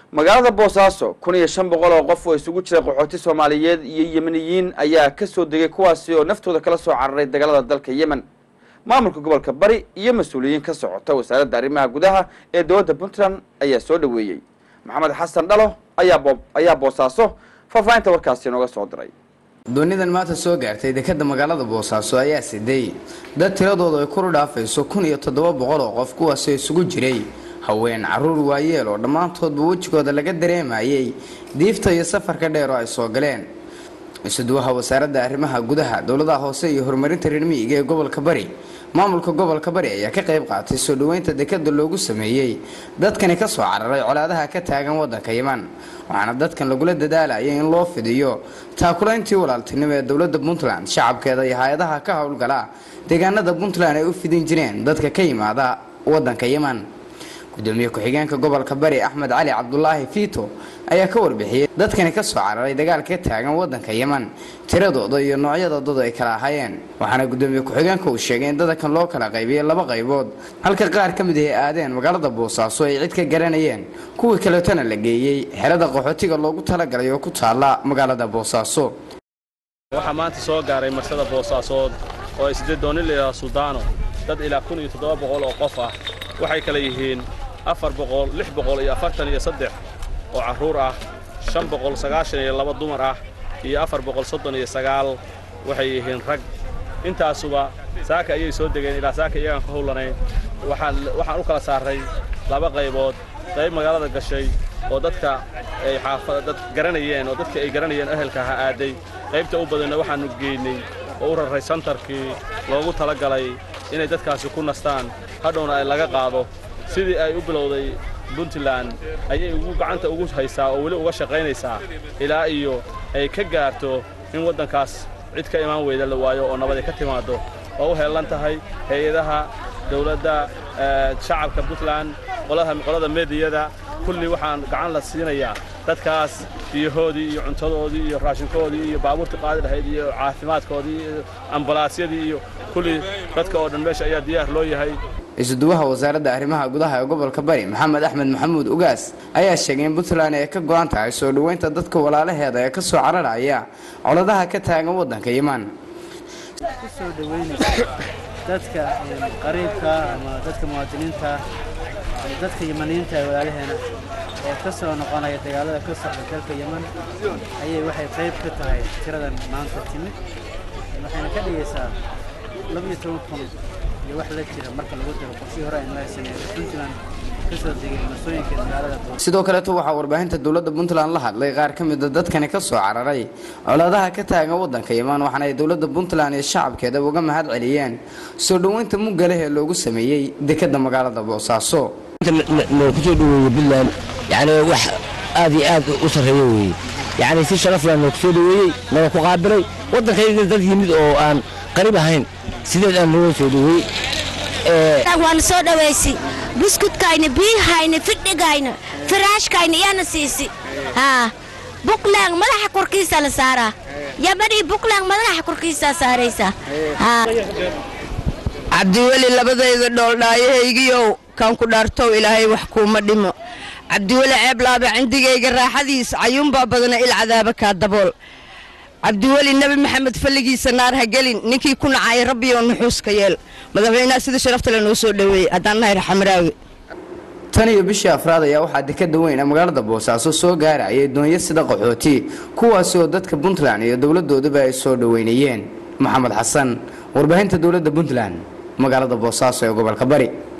magaalada boosaaso kun iyo shan boqol oo qof oo isugu jira qaxooti soomaaliyeed iyo yemeniyiin ayaa ka soo degay kuwaasi oo naftooda kala soo cararay dagaalada dalka yemen maamulka gobolka bari iyo mas-uuliyiin ka socota wasaaradda arrimaha gudaha ee dowladda puntland ayaa soo dhoweeyey maxamed xasan dhalo ayaa bo ayaa boosaaso faahfaahinta warkaasi nooga soo diray doonidan maanta soo gaartay dekada magaalada boosaaso ayaa siday dad tiradoodu ay kuru dhaafayso kun iyo toddoba boqol oo qof kuwaasoo isugu jiray haween caruur waayeel oo dhammaantoodba wejigooda laga dareemayay diifta iyo safarka dheer oo ay soo galeen isuduwaha wasaaradda arrimaha gudaha dowladaha hoose iyo horumarinta reer miyiga ee gobolka bari maamulka gobolka bari ayaa ka qayb qaatay soo dhoweynta dekada loogu sameeyey dadkani ka soo cararay colaadaha ka taagan waddanka yeman waxaana dadkan lagula dadaalayay in loo fidiyo taakulayntii walaaltinimo ee dowladda puntland shacabkeeda iyo hay-adaha ka howlgala deegaanada puntland ay u fidin jireen dadka ka yimaada waddanka yeman gudoomiye ku-xigeenka gobolka bari axmed cali cabdulaahi fiito ayaa ka warbixiyey dadkani ka soo cararay dagaalka ka taagan waddanka yeman tiradooda iyo noocyada dad ay kala ahaayeen waxaana gudoomiye ku-xigeenka uu sheegay in dadankan loo kala qaybiyey laba qaybood halka qaar ka mid ay aadeen magaalada boosaaso ay cid ka garanayeen kuwii kaleetona la geeyey xerada qaxootiga loogu talagalay oo ku taala magaalada boosaaso waxaa maanta soo gaaray marsada boosaasood oo ay siddeed dooni layidhaha suldaano dad ilaa kun iyo toddoba boqol oo qof ah waxay kale yihiin afar boqol lix boqol iyo afartan iyo saddex oo carruur ah shan boqol sagaashan iyo laba dumar ah iyo afar boqol soddon iyo sagaal waxay yihiin rag intaasuba saaka ayay soo degeen ilaa saaka iyagaan ka howlanayn waxaan waxaan u kala saarray laba qaybood qayb magaalada gashay oo dadka ay xaafada dad garanayeen oo dadka ay garanayeen ehelka ha aaday qaybta u badanna waxaannu geynay oo u raray santarkii loogu tala galay inay dadkaasi ku nastaan hadhowna ay laga qaado sidii ay u bilowday puntland ayay ugu gacanta ugu haysaa oo weli uga shaqaynaysaa ilaa iyo ay ka gaarto in waddankaas cid ka imaan weyda la waayo oo nabad ay ka timaaddo oo u heellan tahay hay-adaha dawladda shacabka puntland qolada meediyada kulli waxaan gacan la siinayaa dadkaas biyahoodii iyo cuntadoodii iyo raashinkoodii iyo baabuurtii qaadi lahayd iyo caafimaadkoodii iyo ambalaasyadii iyo kulli dadka oo dhan meesha ayaa diyaar loo yahay isuduwaha wasaaradda arrimaha gudaha ee gobolka bari maxamed axmed maxamuud ugaas ayaa sheegay in puntland ay ka go-an tahay soo dhoweynta dadka walaalaheeda ee ka soo cararaya coladaha ka taagan waddanka yeman kusoo dhoweynaysa dadka qariibka ama dadka muwaadiniinta dadka yemaniyiinta ee walaalaheena ee ka soo noqonaya dagaalada ka socda dalka yeman ayay waxay qayb ka tahay tiradan maanta timid waxayna ka dhigaysaa labiyo toban kun iyo wax la jira marka lagu daro qorshii hore aynu haysanay puntland kasoo degay masooyinka magaalada sidoo kaleeto waxaa warbaahinta dowladda puntland la hadlay qaar ka mida dadkani ka soo cararay colaadaha ka taagan waddanka yeman waxaana ay dowladda puntland iyo shacabkeeda uga mahad celiyeen soo dhoweynta muggaleh ee loogu sameeyey dekadda magaalada boosaaso kusoo dhaweeye puntland yani wax aad iyo aad u sarreeyo weeye yani si sharaf leh noo kusoo dhaweeyey naga ku qaabilay waddankayga dad yimid oo aan qariib ahayn sideed aan looga soo dhaweeyey waana soo dhawaysi buskudkayna biyahayna fidhigayna firaashkayna iyana siisi buklaan madaxa korkiisa la saaraa yabadhii buklaan madaxa korkiisaa saaraysaa cabdiweli labadayda dhooldhaayahaygiyow kaan ku dhaartow ilaahay wax kuuma dhimo cabdiweli ceeblaaba cindigayga raaxadiis cayuunbaa badana il cadaaba kaa dabool cabdiweli nebi maxamed falligiisa naar ha gelin ninkii ku nacay rabbiyo nuxuuska yeel madaxweynaha sida sharafta le noo soo dhoweeyey haddaan nahay raxamaraawi tan iyo bishii afraad ayaa waxaa dekada weyn ee magaalada boosaaso soo gaarayay doonyo sida qaxooti kuwaasi oo dadka puntland iyo dowladooduba ay soo dhoweynayeen maxamed xasan warbaahinta dowladda puntland magaalada boosaaso ee gobolka bari